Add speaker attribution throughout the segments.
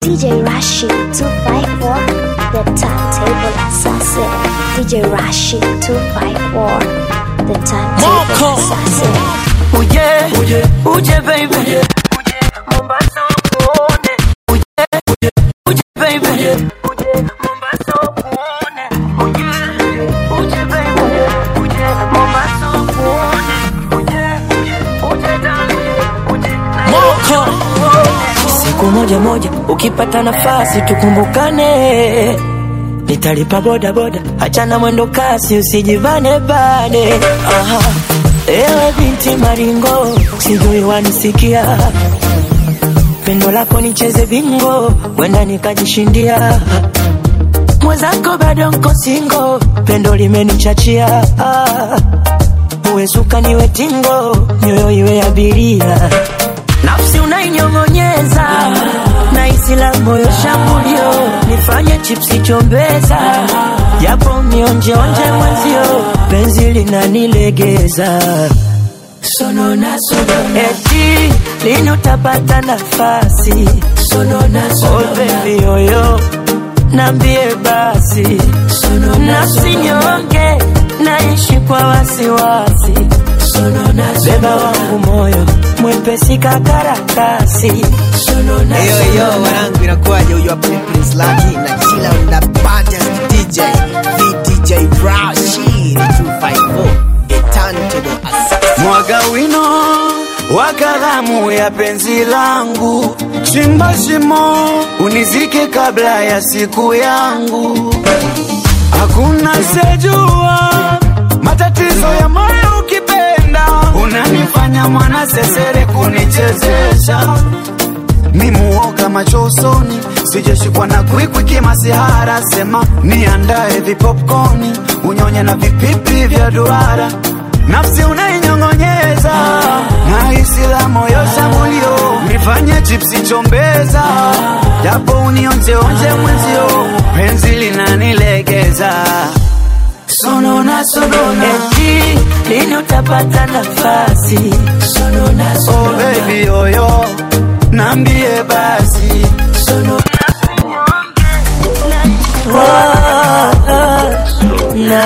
Speaker 1: DJ Rashid 254, the turntable assassin. DJ Rashid 254, the turntable
Speaker 2: Moko.
Speaker 1: assassin.
Speaker 2: Uje, uje, uje baby. Uje, Mombasa kuone. Uje, uje, uje baby. Uje, Mombasa kuone. Uje, uje baby. Uje, Mombasa kuone. Uje, uje darling. Uje, Moko. Siku moja moja ukipata nafasi tukumbukane, nitalipa boda boda, achana mwendo kasi, usijivane bane. Aha. Ewe binti maringo, sijui wanisikia, pendo lako nicheze bingo, wenda nikajishindia. Mwenzako bado nko singo, pendo limenichachia. Ah. Uwe suka niwe tingo, nyoyo iwe abiria nafsi unainyong'onyeza na isi la moyo shambulio, nifanye chipsi chombeza, japo nionjeonje mwenzio, penzi linanilegeza sonona sonona, eti lini utapata nafasi sonona sonona, oh baby yoyo nambie basi sonona, nafsi nyonge naishi kwa wasiwasi beba wangu moyo mwepesi kakarakasi
Speaker 3: Eyo yo wanangu, inakuwaje? Huyu hapa ni Prince Lucky na chila na baddest DJ VDJ Rashid 254 a turntable assassin.
Speaker 4: mwaga wino wa kalamu ya penzi langu, chimba shimo unizike kabla ya siku yangu. Hakuna sejua matatizo ya moyo, ukipenda unanifanya mwana sesere kunichezesha mimuoga macho usoni, sijashikwa na kwikwi kimasihara, sema niandae vipopcorni unyonye na vipipi vya duara, nafsi unainyong'onyeza na hisi la moyo shambulio, nifanye chipsi chombeza, japo unionjeonje mwenzio, penzi linanilegeza
Speaker 2: sonona sonona, eti lini utapata nafasi sonona
Speaker 4: oh
Speaker 2: sonona,
Speaker 4: baby yoyo, nambie basi
Speaker 2: sonona Ah, ah, na,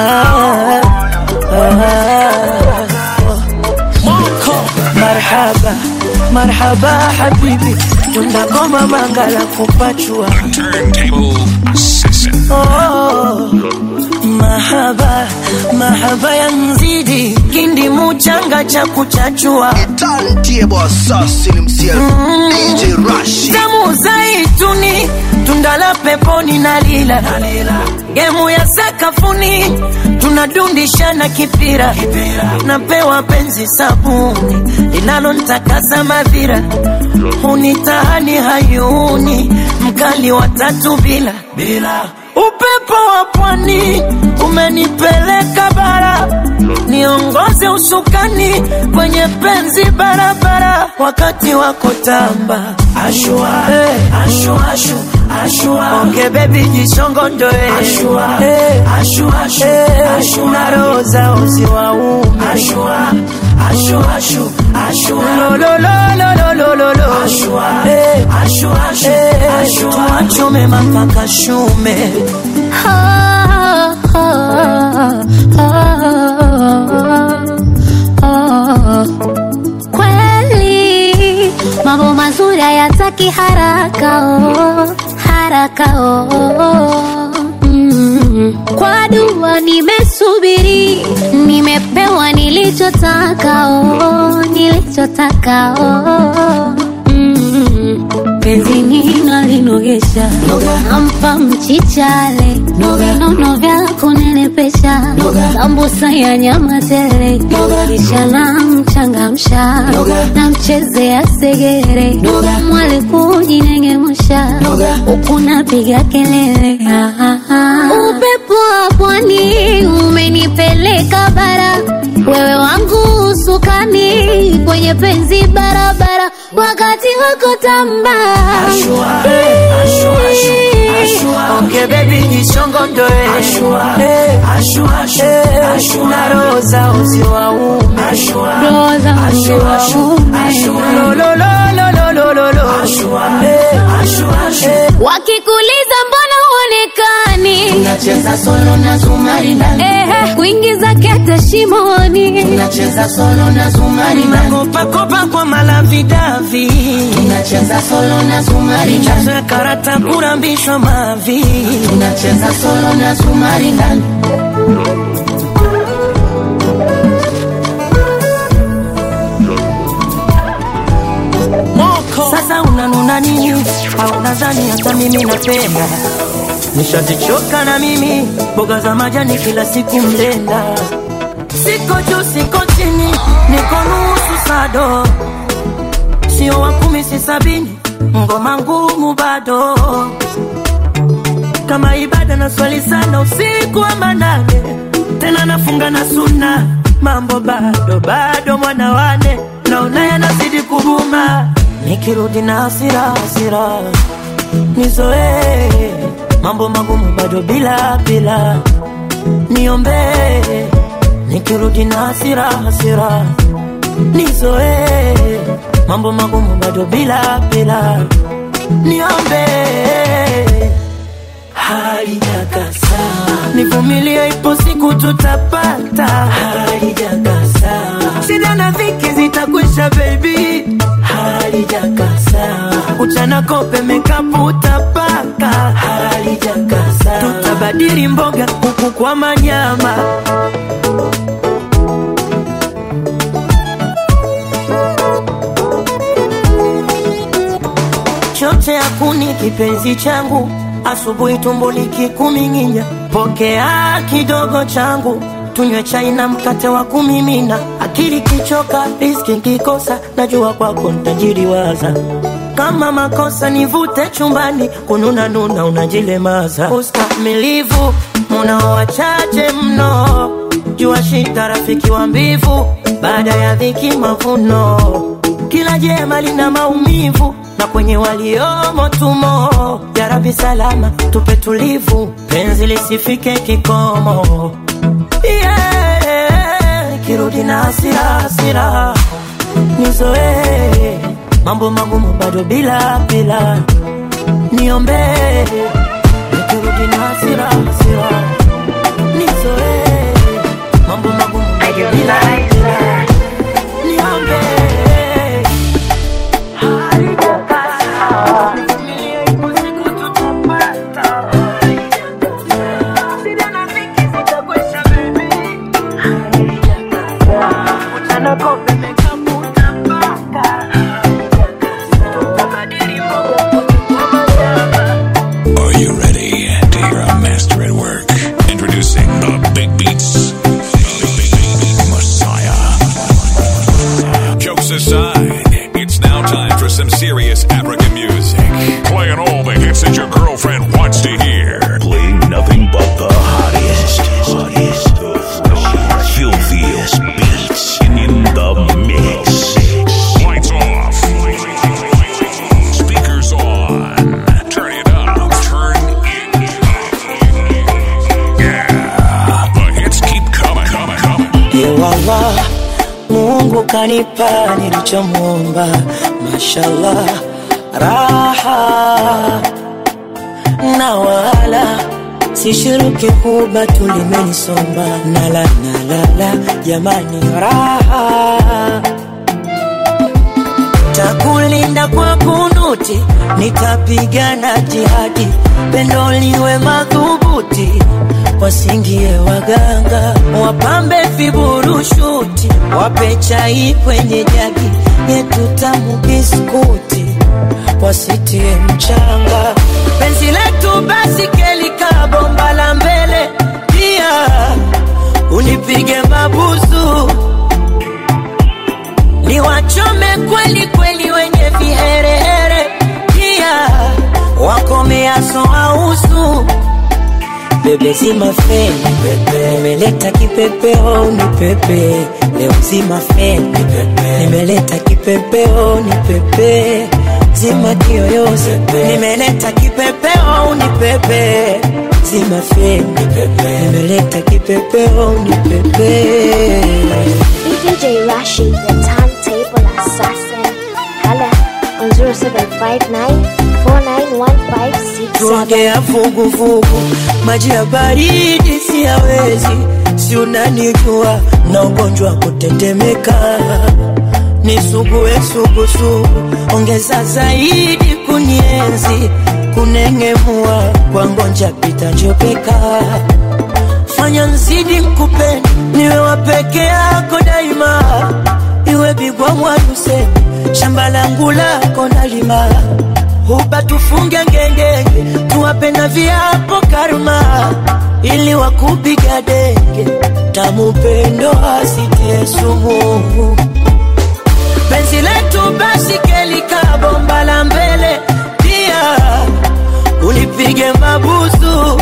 Speaker 2: ah. marhaba marhaba habibi tunagoma mangala kupachua
Speaker 5: Turntable Assassin.
Speaker 2: Oh, mahaba mahaba ya mzidi kindi muchanga cha kuchachua
Speaker 3: Turntable assassin himself DJ Rashid.
Speaker 2: damu zaituni tunda la peponi na lila gemu ya sakafuni tunadundishana kipira napewa penzi sabuni linalontakasa madhira hunitahani hayuni mkali wa tatu bila bila upepo wa pwani umenipeleka bara niongoze usukani kwenye penzi barabara wakati wako tamba ashua, hey. ashua, ashua, ashua. onge bebi jishongondoe ashua, hey. ashua, ashua, hey. ashua. na roho za uzi wa ume ashua, ashua, ashua, ashua. Lo, lo, lo, lo, lo, lo, lo. Ashua, hey. ashua, ashua, hey. ashua. tuachome mapaka shume
Speaker 6: Kweli mambo mazuri hayataki haraka oh, haraka oh. Mm. Kwa dua nimesubiri, nimepewa nilichotaka oh, nilichotaka oh. Mm. Penzi ninalinogesha nampa mchichale vinono vya kunenepesha sambusa ya nyama tele kisha namchangamsha namchezea segere mwali kujinengemusha huku napiga kelele Ah, ah, ah. upepo wa pwani umenipeleka bara wewe wangu usukani kwenye penzi barabara wakati wako tamba
Speaker 2: Ashua, ashua, ashua, ashua. Onge baby jishongondoe ashua, eh, ashua, ashua, ashua. na roho za uzi wa ume ashua,
Speaker 6: Roho za uzi wa
Speaker 2: ashua,
Speaker 6: ume.
Speaker 2: ashua. Lo, lo, lo, lo, lo, lo, lololo Eh, eh.
Speaker 6: wakikuliza mbona huonekani
Speaker 2: Nacheza solo na zumari ndani
Speaker 6: Ehe, kuingiza kete shimoni
Speaker 2: Nacheza solo na zumari ndani Nakopa kopa kwa malavidavi Nacheza solo na zumari ndani Michezo ya karata kurambishwa mavi Nacheza solo na zumari ndani Sasa unanuna nini? Au nadhani hata mimi napenda? Nishazichoka na mimi mboga za majani kila siku mlenda. Siko juu siko chini, niko nusu sado, sio wa kumi si sabini, ngoma ngumu bado kama ibada na swali sana usiku wa manane, tena nafunga na suna, mambo bado bado, mwana wane naona yanazidi kuguma, nikirudi na hasira hasira nizoee mambo magumu bado bila bila, niombee nikirudi na hasira hasira nizoee mambo magumu bado bila bila, niombee halijakasa, nivumilie, ipo siku tutapata. Halijakasa, shida na dhiki zitakwisha, baby. Halijakasa, uchana kope mekapu utapaka. Halijakasa, tutabadili mboga kuku kwa manyama. choche ya kuni kipenzi changu, asubuhi tumbo likikuming'inya, pokea kidogo changu, tunywe chai na mkate wa kumimina. Akili kichoka, riski kikosa, najua kwako ntajiriwaza. Kama makosa nivute chumbani, kununa nuna unajilemaza. Ustamilivu munao wachache mno, jua shida rafiki wa mbivu, baada ya dhiki mavuno kila jema lina maumivu na kwenye waliomo tumo. Ya Rabbi salama tupe tulivu, penzi lisifike kikomo. Yeah, kirudi na hasira hasira, nizoee mambo magumu bado bila bila, niombee nikirudi na hasira hasira, nizoee mambo magumu bado bila bila, niombee
Speaker 5: Are you ready to hear a master at work? Introducing the Big Beats Messiah. Jokes aside, it's now time for some serious African music. Playing all the hits that your girlfriend wants to hear.
Speaker 7: Playing nothing but the hottest, hottest, filthiest beats in the mix.
Speaker 5: Lights off. Speakers on. Turn it up. Turn it up. Yeah. The hits keep coming, coming, coming.
Speaker 2: Yewala, Mungu kanipa nilichomwomba, mashallah, raha na wala sishiruki kuba tulimenisomba, nala nalala, jamani, raha takulinda kwa kunuti, nitapigana jihadi, pendo liwe madhubuti, wasingie waganga, wapambe viburushuti, wape chai kwenye jagi yetu tamu biskuti, wasitie mchanga, penzi letu basi kelika bomba la mbele, pia unipige mabusu niwachome kweli kweli wenye viherehere, pia wakomeaso ausu bebe zima feni pepe, nimeleta kipepeo ni pepe leo zima feni pepe, nimeleta kipepeo ni pepe zima kiyoyozi nimeleta kipepeo ni pepe zima feni pepe, nimeleta kipepeo ni pepe
Speaker 1: DJ Rashid, the turntable assassin. Hala on 0759491567.
Speaker 2: tuongea vuguvugu, maji ya baridi siyawezi, si unanijua na ugonjwa wa kutetemeka, nisugue sugusugu, ongeza zaidi kunienzi, kunengemua kwa ngonja pita njopeka, fanya nzidi nkupende, niwe wa peke yako daima, iwe bigwa mwaduse shamba langu lako nalima huba tufunge ngengenge tuwape na viapo karma ili wakupiga denge tamupendo asitie sumu penzi letu basi kelika bomba la mbele pia ulipige mabusu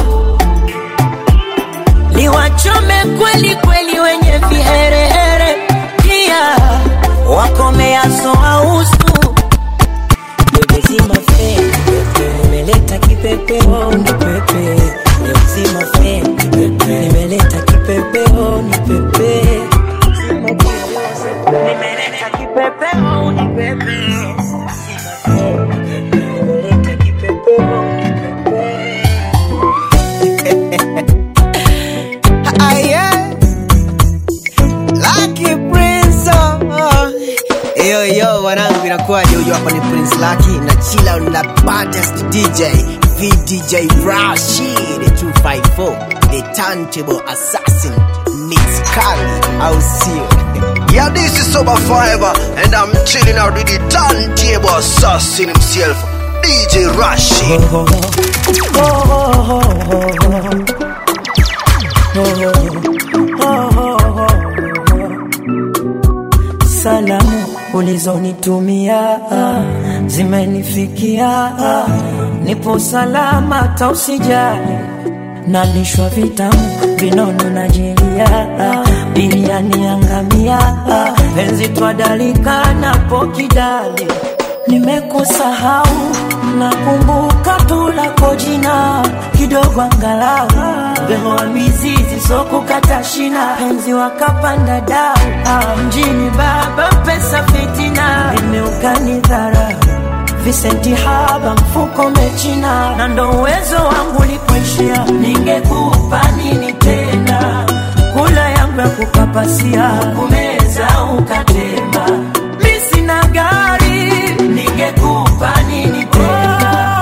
Speaker 2: liwachome kweli kweli wenye viherehere pia wakomeaso ausu Nimezima feni nimeleta kipepeo ni pepe nimezima feni nimeleta kipepeo ni pepe nimeleta kipepeo ni pepe nimeleta kipepeo ni pepe
Speaker 3: Ah, yeah. Lucky Prince, oh. Yo, yo, wanangu inakuwaje? Huyu hapa ni Prince Lucky na chila on the baddest DJ VDJ Rashid 254 the turntable assassin Mix Kali au sio?
Speaker 7: Yeah, this is Sober Forever, and I'm chilling out with the turntable assassin himself, DJ Rashid.
Speaker 2: Salamu ulizonitumia zimenifikia, nipo salama, tausijali nalishwa vitamu vinono na jelia, biriani yangamia, penzi twadalika napo kidali nimekusahau nakumbuka tu lako jina kidogo angalau behoa mizizi sokukata shina penzi wakapanda dau ah, mjini baba pesa fitina imeukani dhara visenti haba mfuko mechina na ndo uwezo wangu lipoishia ningekupa nini tena kula yangu ya kukapasia kumeza ukatema mi sina gari ningekupa nini tena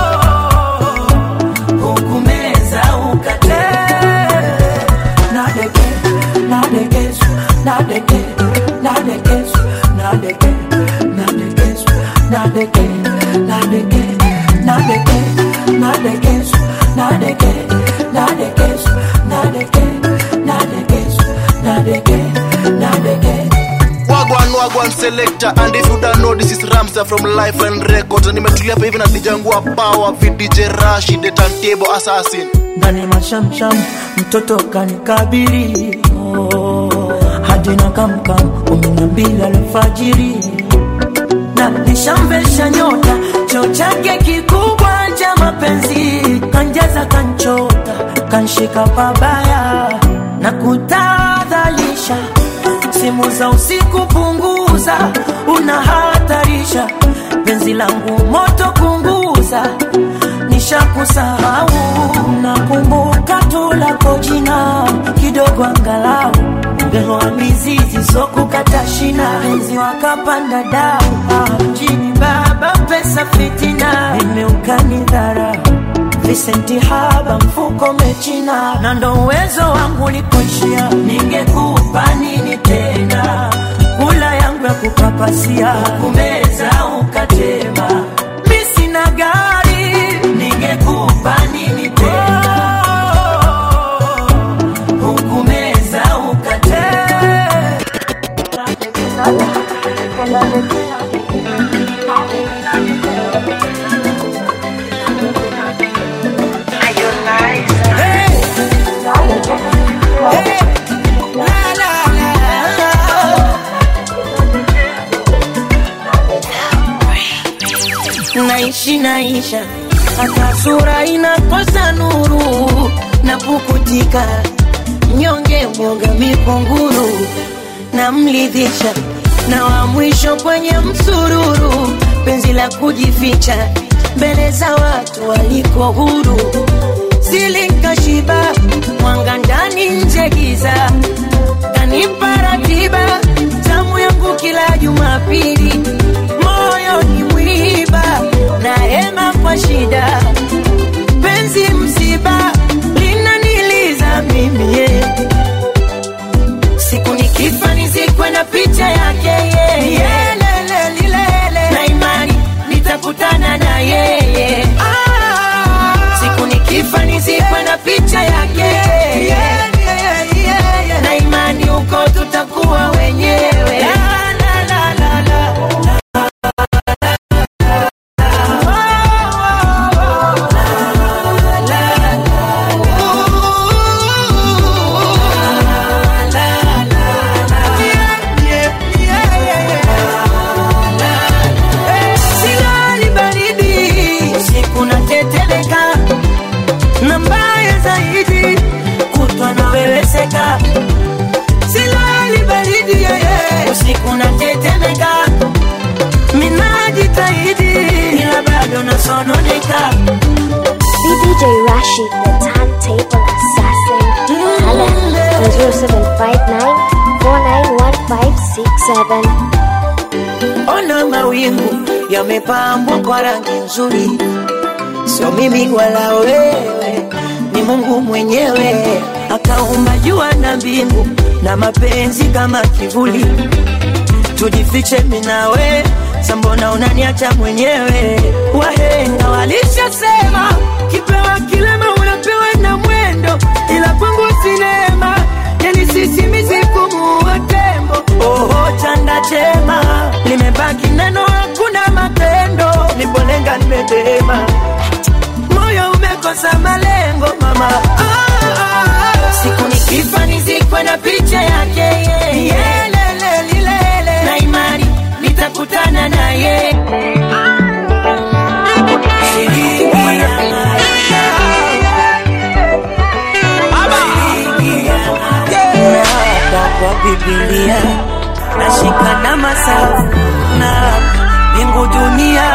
Speaker 2: hukumeza ukatema nadeke nadekesu nadeke nadekesu nadeke nadekesu nadeke nadeke nadeke nadekesu nadeke nadekesu nadeke nadekesu nadeke nadeke
Speaker 7: Wagwan Wagwan selector and if you don't know this is Ramsa from Life and Records and nimetilia hapa hivi na dijangua power with DJ Rashid the turntable assassin
Speaker 2: ndani mashamsham mtoto kanikabiri oh, hadi na kamkam kumi na mbili alfajiri na nishamvesha nyota choo chake kikubwa cha mapenzi kanjaza kanchota kanshika pabaya na kutadhalisha simu za usiku punguza unahatarisha penzi langu moto kunguza nishakusahau nakumbuka tu lako jina kidogo angalau mbehoa mizizi sokukata shina penzi wakapanda dau Ah, mjini baba pesa fitina imeukani dhara visenti haba mfuko mechina na ndo uwezo wangu lipoishia ningekupa nini tena kula yangu ya kukapasia kumeza ukatema mi sina gari ningekupa nini tena hukumeza ukatema naishi naisha hata sura inakosa nuru na pukutika nyonge mwoga mipunguru namlidhisha na wa mwisho kwenye msururu penzi la kujificha mbele za watu waliko huru silikashiba mwanga ndani nje giza kanipa ratiba tamu yangu kila jumapili moyo ni mwiba na hema kwa shida penzi msiba linaniliza mimi yeah. siku nikifa nizikwe na picha yake yeye yeah. lele lilele na imani nitakutana na yeye ah. siku nikifa nizikwe na picha yake yeah. yeah, yeah, yeah. na imani huko tutakuwa wenyewe la, la, la, la, la. Silali baridi usiku natetemeka, na mbaya zaidi kutwa naweweseka. Silali baridi yeye usiku natetemeka, minajitahidi ila bado nasononeka.
Speaker 1: BDJ Rashid, the turntable assassin. Hala on 0759 491567.
Speaker 2: Ona mawingu yamepambwa kwa rangi nzuri, sio mimi wala wewe, ni Mungu mwenyewe akaumba jua na mbingu na mapenzi kama kivuli. Tujifiche mimi nawe, sambona unaniacha mwenyewe? Wahenga walishasema kipewa kilema unapewa na mwendo, ila kwangu sinema yani sisi mizifumu wa tembo. Oho, chanda chema limebaki neno, hakuna matendo, nipolenga nimedema, moyo umekosa malengo mama. Ah, ah, ah. siku nikifa nizikwe na picha yake yeye, yelele lilele, na imani nitakutana na yeye. Shilingi ya Naapa kwa Biblia nashika na masafu na mbingu dunia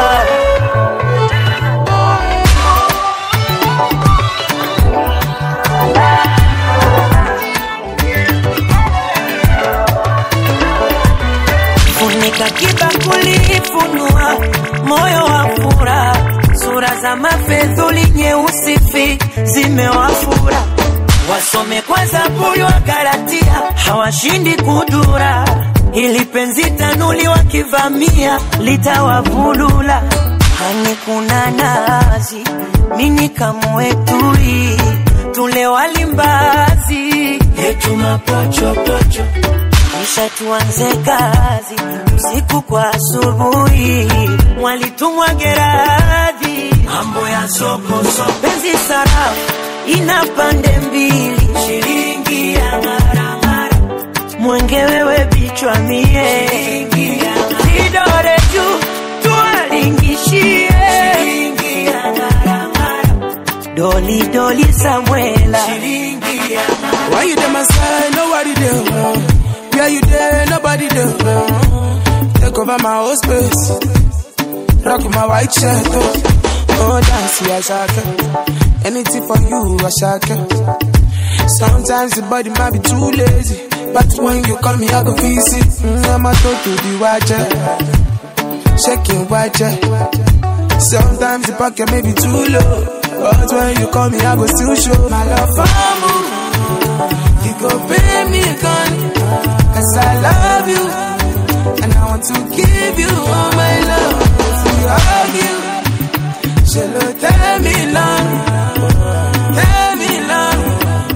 Speaker 2: funika kibakuli, funua moyo wa furaha, sura za mafedhuli nyeusi fi zimewafura, wasome kwa Zaburi wa Galatia, hawashindi kudura, ili penzi tanuli wakivamia litawavulula. Hani kuna nazi, mini kamwetui, tule walimbazi yetu mapochopocho kisha tuanze kazi usiku kwa asubuhi, mwalitumwa Geradhi, mambo ya soko soko, penzi sarafu ina pande mbili, shilingi ya maramara, mwenge wewe bichwa mie, vidore juu tuwalingishie, shilingi ya maramara, doli doli Samuela, shilingi ya
Speaker 8: Why you there, my side? Nobody there. Where you there? Nobody there. Take over my whole space. Rock my white shirt. Oh, oh dance, yeah, shaka. Anything for you, I shaka. Sometimes the body might be too lazy. But when you call me, I go visit. Mm, I'm a to to the watcher. Shaking watcher. Sometimes the pocket may be too low. But when you call me, I go still show my love for you. You go pay me a gun, cause I love you. And I want to give you all my love. If we argue, shall I tell me long? Tell me long.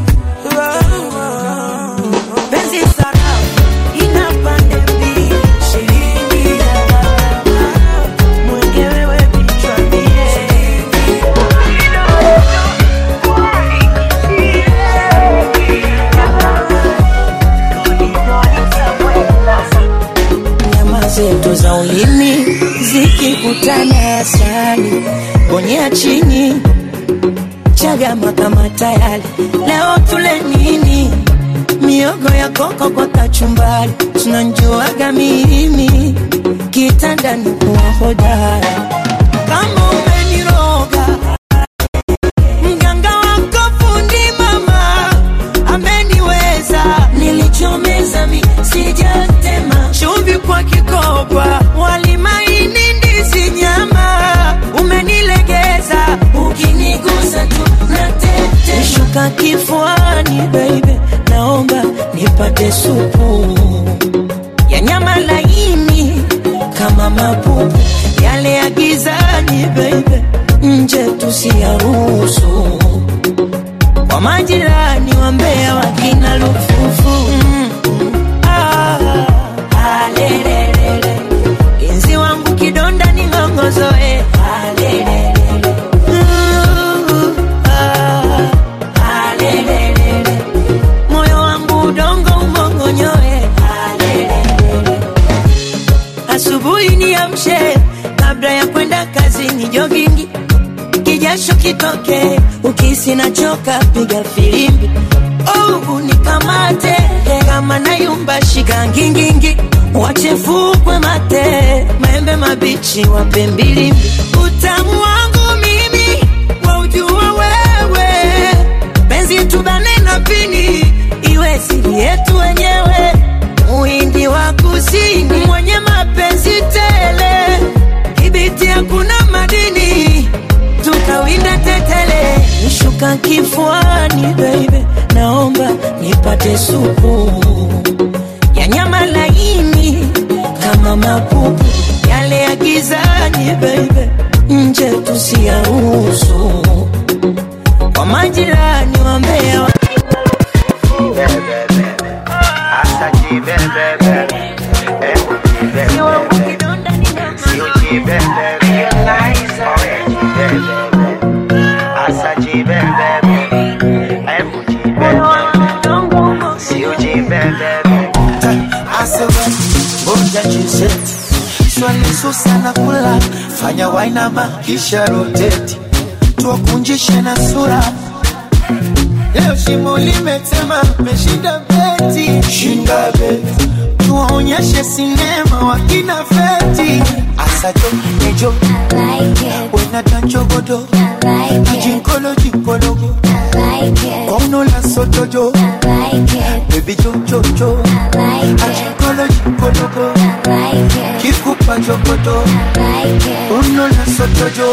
Speaker 2: penzi sarafu ina pande mbili, shilingi ya maramara, mwenge wewe bichwa mie. nyama zetu za ulimi zikikutana asali bonyea chini chagama kama tayari leo tule nini miogo ya koko kwa kachumbari tunanjuaga mimi kitandani kuwa hodara kama umeniroga mganga wako fundi mama ameniweza nilichomeza mi sijatema chumvi kwa kikoba walimaini ndizi nyama umenilegeza ukinigusa tu natete shuka kifuani baby naomba nipate supu ya nyama laini kama mapupu yale ya gizani baby nje tusiyaruhusu kwa majirani wa Mbeya wakina lufufu mm. ah, ah, lelelele. Inzi wangu kidonda ni ng'ongozoe ah, lelelele. Uh, ah, ah, lelelele. moyo wangu udongo umongonyoe ah, lelelele. asubuhi niamshe kabla ya kwenda kazini jogingi kijasho kitoke ukisi nachoka piga filimbi oh, unikamate kama nayumba shika ngingingi wachefukwe mate maembe mabichi wape mbilimbi utamu wangu mimi waujua wewe penzi tubane na pini iwe siri yetu wenyewe muhindi wa kusini mwenye mapenzi tele kibiti hakuna madini tukawinda tetele nishuka kifuani baby naomba nipate supu ya nyama laini kama mapupu yale ya gizani baby nje tusiyaruhusu kwa majirani wa Mbeya wa- Si wangu kidonda ni ng'ongo. Moyo wangu udongo umo.
Speaker 4: Asema ngoja chiseti swali susa na kula fanya wainama kisha roteti tuwakunjishe na sura leo shimo limetema meshinda beti shinda beti tuwaonyeshe sinema wakina feti asajo nejo wena danchogodo ajinkolo jinkologo kwaunola sotojo bebi jojojo ajinkolo jinkologo kikupa jogodo unola sotojo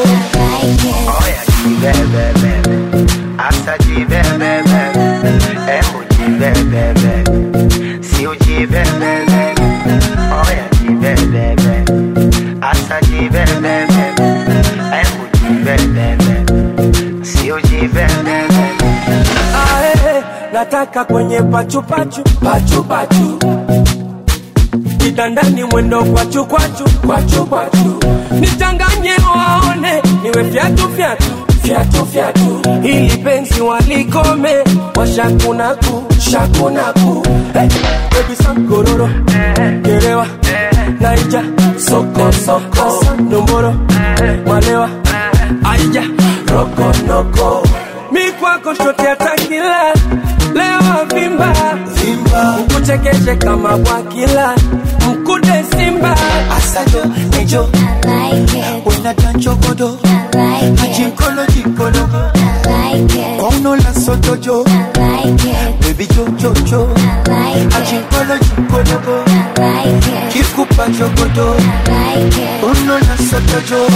Speaker 9: Ae, nataka kwenye pachupachu pachupachu kitandani mwendo kwachu kwachu kwachu kwachu nichanganye waone niwe fyatu fyatu fyatu fyatu ili penzi walikome washakunaku shakunaku hey, baby sankororo gerewa naija soko soko nomboro malewa aija rokonoko mi kwako shote atakila leo vimba
Speaker 4: vimba
Speaker 9: ukuchekeshe kama bwakila mkude simba
Speaker 4: asajo nejo wena danchogodo ajinkolo jinkologo kwaunola sotojo bebi jojojo ajinkolo jinkologo kikupa jogodo unola sotojo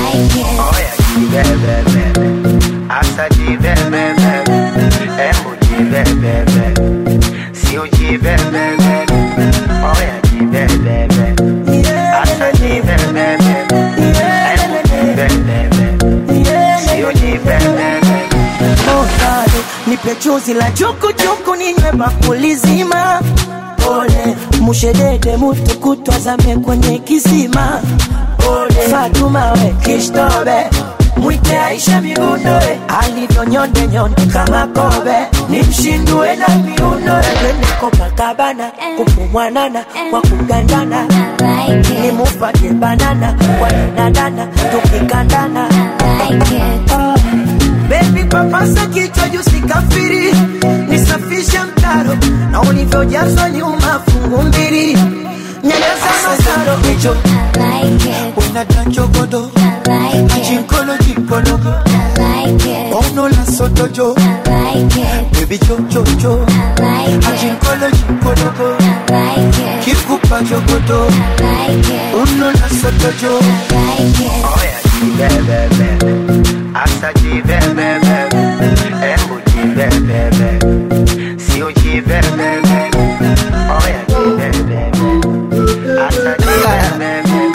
Speaker 2: Oh, bado nipe chuzi la chukuchuku ninywe bakuli zima pole mushedede mutu kutwazame kwenye kisima pole fatuma we kishtobe mwite aisha migundoe alivyo nyonde nyonde kama kobe nimshindue na miunoe twende kopakabana kupumwanana kwa kugandana nimupate banana kwa danadana tukikandana Ah. Baby papasa kichwa juu sikafiri, nisafishe mtaro na ulivyojazwa nyuma fungu mbili, nyanyasa
Speaker 4: Nejo, nejo. When I dance your godo. Ajinkolo, jinkolo. Ono la soto jo. Baby jo, jo, jo. Ajinkolo, jinkolo. Kikupa jogodo. Ono la soto jo.
Speaker 10: Asa jibebebe, embu jibebebe, sio jibebebe, oya jibebebe, asa jibebebe.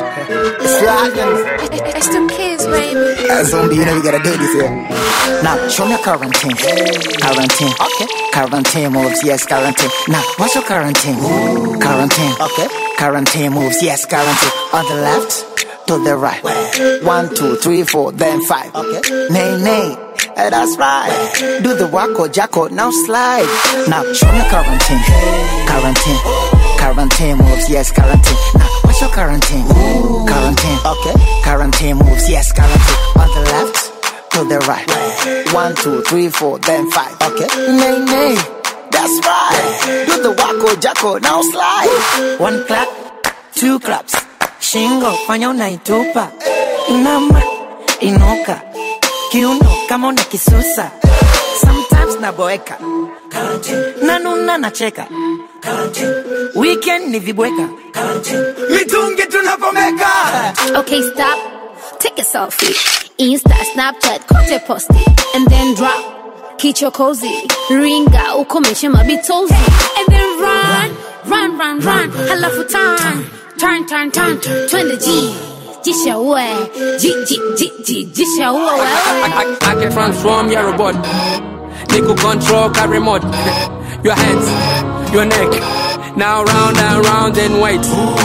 Speaker 3: It's the kids, baby. Uh, zombie, you know we gotta do this here. Now, show me a quarantine. Quarantine. Okay. Quarantine moves, yes, quarantine. Now, what's your quarantine? Quarantine. Okay. Quarantine moves, yes, quarantine. On the left, to the right. One, two, three, four, then five. Okay. Nay, nay. Eh, that's right. Do the wacko jacko, now slide. Now, show me quarantine. Quarantine. Quarantine moves, yes, quarantine. Now, what's your quarantine? Quarantine. Okay. Quarantine moves, yes, quarantine. On the left, to the right. One, two, three, four, then five. Okay. Nay, nay. That's right. Do the wacko jacko, now slide.
Speaker 2: One clap, two claps. Shingo fanya unaitupa, inama inuka, kiuno kama una kisusa. Sometimes naboeka, nanuna nacheka, weekend ni vibweka,
Speaker 4: mitungi tunapomeka.
Speaker 6: Okay, stop. Take a selfie. Insta, Snapchat, kote posti. And then drop. Kicho cozy. Ringa, ukomeshe mabitozi. And then run. Run, run, run. Halafu turn. Turn, turn, turn. Twende G. Jisha uwe. G, G, G, G. Jisha uwe wewe.
Speaker 9: I, I, I can transform your robot. Niku control car remote. Your hands, your neck. Now round and round and wait.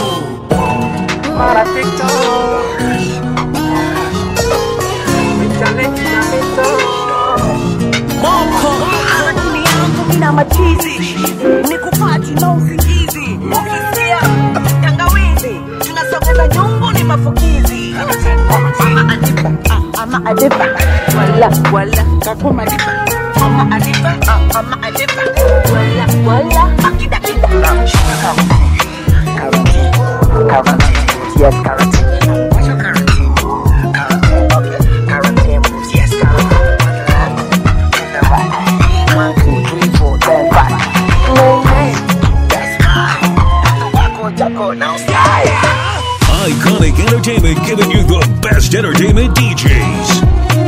Speaker 11: na machizi ni kupati na usingizi ukisia tangawizi tunasogeza nyungu ni mafukizi ama adipa ah, ama adipa wala wala kakuma dipa ama adipa ah, ama adipa wala wala akida kida
Speaker 3: Quarantine. Quarantine moves, yes, quarantine. What's your quarantine? Quarantine. Okay. Quarantine moves, yes, quarantine. On the left, to the right. One, two, three, four, then five. Nay, nay. That's right. Do the wacko jacko, now slide.
Speaker 5: Iconic Entertainment giving you the best entertainment DJs.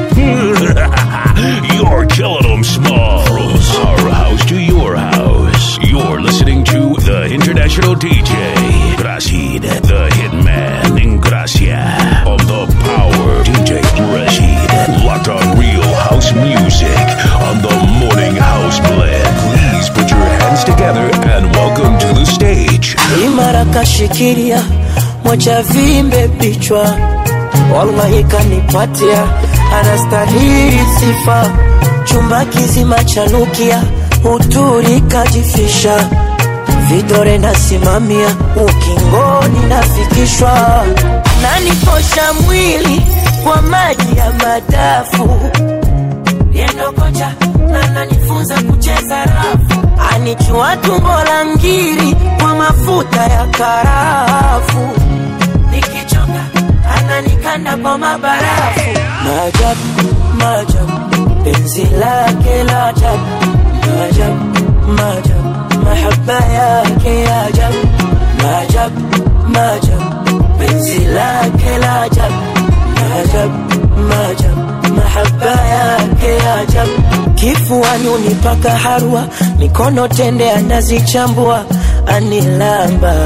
Speaker 5: You're killing them small. From our house to your house. You're listening to the international DJ, Rashid, the hitman in Gracia. On the power, DJ Rashid. Locked on real house music on the morning house blend. Please put your hands together and welcome to the stage.
Speaker 2: imara kashikilia moja vimbe pichwa, wallahi kanipatia, anastahili sifa, chumba kizima chanukia, uturi kajifisha, vidore nasimamia, ukingoni nafikishwa, naniposha mwili kwa maji ya madafu yendo kocha na nanifunza kucheza rafu, anichua tumbo la ngiri kwa mafuta ya karafu, nikichoka ananikanda kwa mabarafu. Maajabu, maajabu, penzi lake la ajabu, maajabu, maajabu, mahaba yake ya ajabu, maajabu, maajabu, penzi lake la ajabu, maajabu, maajabu, mahaba yake ya ajabu, kifuani unipaka harwa, mikono tende anazichambua, anilamba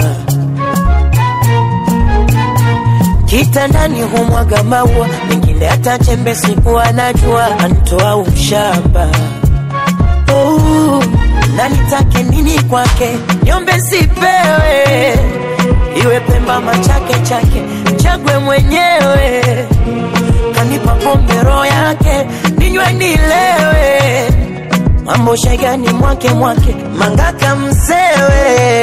Speaker 2: kitandani humwaga maua, mengine hata chembe siku anajua, antoa ushamba oh, na nitake nini kwake, niombe sipewe, iwe Pemba machake chake, chagwe mwenyewe, kanipa pombe roho yake, ninywe nilewe, mambo shegani mwake mwake, mangaka msewe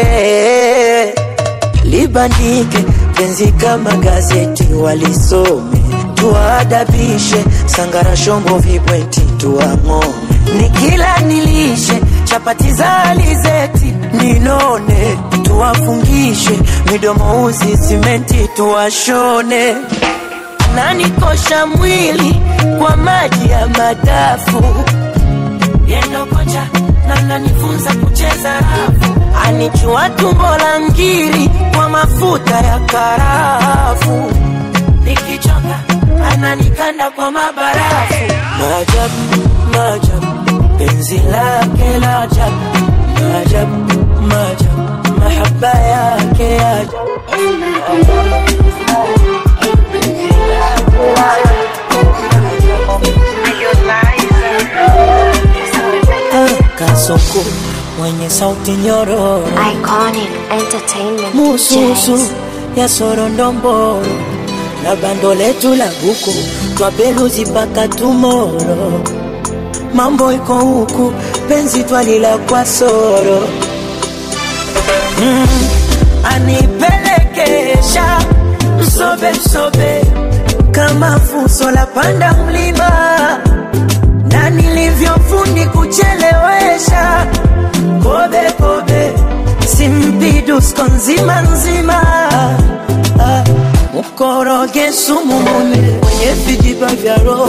Speaker 2: libandike penzi kama gazeti walisome tuwaadabishe sangara shombo vibweti tuang'ome nikila nilishe chapati za alizeti ninone tuwafungishe midomo uzi simenti tuwashone nanikosha mwili kwa maji ya madafu yendo kocha na nanifunza kucheza rafu anichua tumbo la ngiri kwa mafuta ya karafu nikichoka ananikanda kwa mabarafu maajabu maajabu penzi lake la ajabu maajabu maajabu mahaba yake ya ajabu kasoko mwenye sauti nyororo
Speaker 1: Iconic Entertainment
Speaker 2: mususu
Speaker 1: presents
Speaker 2: ya sorondomboro na bando letu la buku twabeluzi mpaka tumoro mambo iko huku penzi twalila kwa soro mm, anipelekesha msobe msobe kama fuso la panda mlima na nilivyofundi kuchelewesha kobe kobe simpidusko nzima nzima ah, mkoroge sumu mume mwenye vijiba vya roho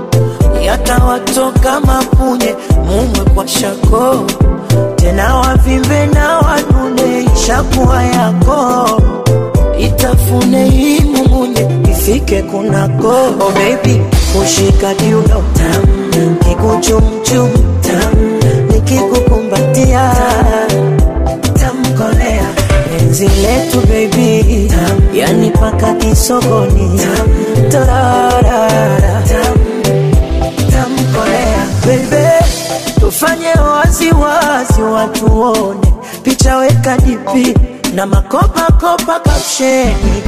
Speaker 2: yatawatoka mapunye mumwe kwa shako tena wavimbe na wanune ishakuwa yako itafune hii mumunye ifike kunako oh baby kushika kiuno tam kikuchumchum tam nikikukumbatia tamkolea penzi letu baby tam yani paka kisogoni tam tararara tam tamkolea bebe tufanye waziwazi watuone picha weka dipi na makopakopa kapsheni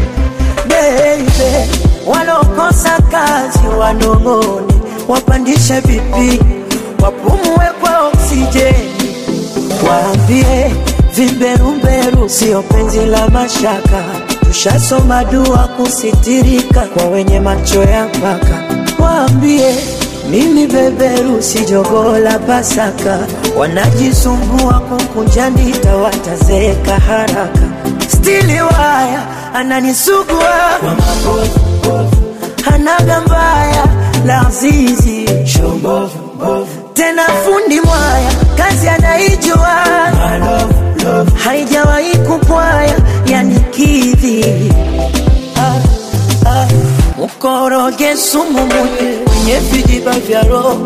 Speaker 2: bebe walokosa kazi wanong'one wapandishe vipi wapumue kwa oksijeni waambie vimberumberu sio penzi la mashaka tushasoma dua kusitirika kwa wenye macho ya mpaka waambie mimi beberu si jogoo la Pasaka, wanajisumbua kukunja ndita, watazeeka haraka. Stili waya ananisugua kwa mabovu, hanaga mbaya la zizi tena fundi mwaya kazi anaijua haijawahi kupwaya yanikidhi ah, ah. mkoroge sumu munye wenye vijiba vya roho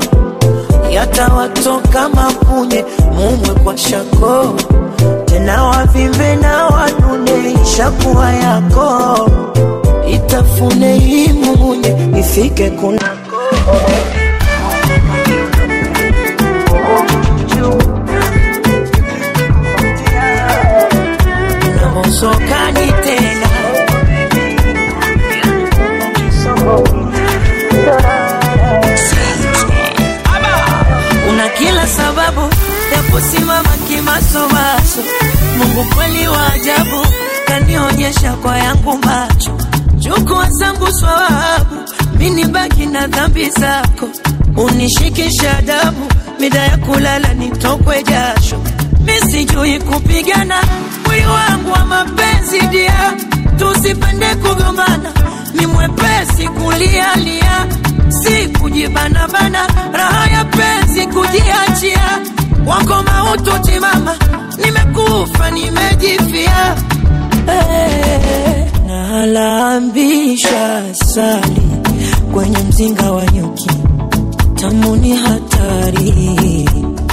Speaker 2: yatawatoka mapunye mumwe kwa shako tena wavimbe na wanune ishakuwa yako itafune hii mumunye ifike kunako namosokani tena una kila sababu ya kusimama kimasomaso mungu kweli wa ajabu kanionyesha kwa yangu macho chukua zangu swawabu mini baki na dhambi zako unishikisha adabu mida ya kulala nitokwe jasho misijui kupigana mwili wangu wa mapenzi dia tusipende kugombana ni mwepesi kulialia si kujibanabana raha ya penzi kujiachia wako mautu timama nimekufa nimejifia hey, nalambisha sali kwenye mzinga wa nyuki tamuni hatari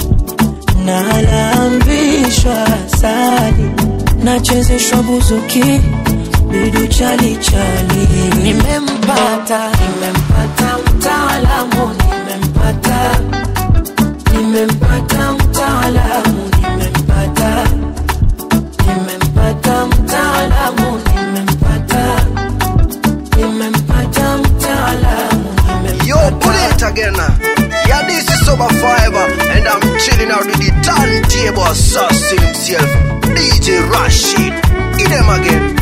Speaker 2: nalambishwa sali nachezeshwa buzuki bidu chali chali nimempata nimempata mtaalamu nimempata nimempata mtaalamu nimempata nimempata mtaalamu nimempata nimempata mtaalamu
Speaker 3: Yo, pull it again. Yeah, this is Sober Fiber, and I'm chilling out with the turntable assassin himself, DJ Rashid. Eat them again.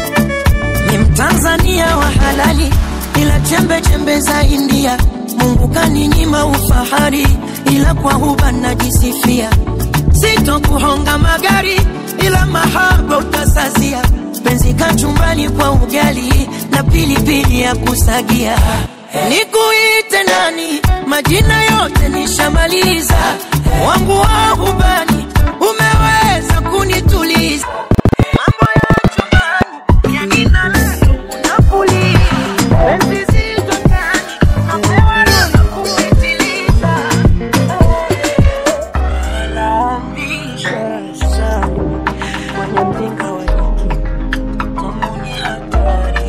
Speaker 2: ni mtanzania wa halali ila chembe chembe za india mungu ukaninyima ufahari, ila kwa huba najisifia. Sitokuhonga magari, ila mahaba utasazia. Penzi kachumbani kwa ugali na pilipili ya kusagia. Nikuite nani? Majina yote nishamaliza, wangu wa hubani umeweza kunituliza. Mambo ya chumbani yakina leo unapuliza. Penzi zito ndani, napewa raha kupitiliza. Alamisha sana kwenye mzinga wa nyuki, tamu ni hatari.